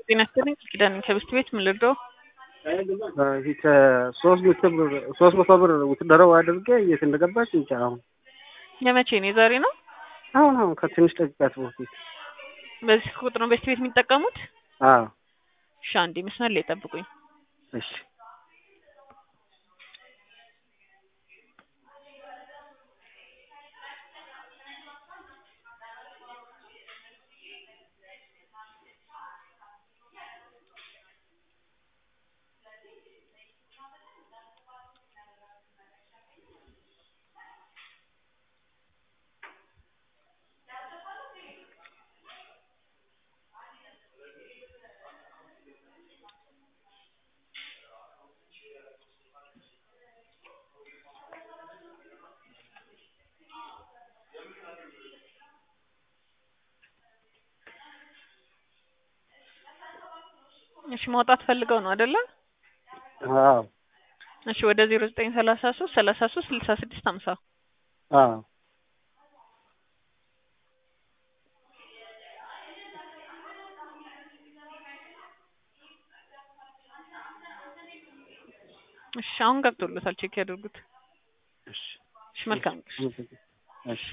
ጤና ይስጥልኝ ኪዳን ከብስት ቤት ምን ልርዳው? ከሶስት መቶ ብር ሶስት መቶ ብር ውትደረው አድርጌ የት እንደገባች እንጃ። አሁን የመቼ ነው? የዛሬ ነው? አሁን አሁን ከትንሽ ደቂቃት በፊት በዚህ ቁጥር ነው በስት ቤት የሚጠቀሙት? አዎ። እሺ አንዴ መስመር ላይ ጠብቁኝ። እሺ እሺ ማውጣት ፈልገው ነው አይደለ? አዎ እሺ ወደ ዜሮ ዘጠኝ ሰላሳ ሶስት ሰላሳ ሶስት ስልሳ ስድስት ሀምሳ አዎ እሺ አሁን ገብቶለታል። ቼክ ያድርጉት። እሺ እሺ መልካም እሺ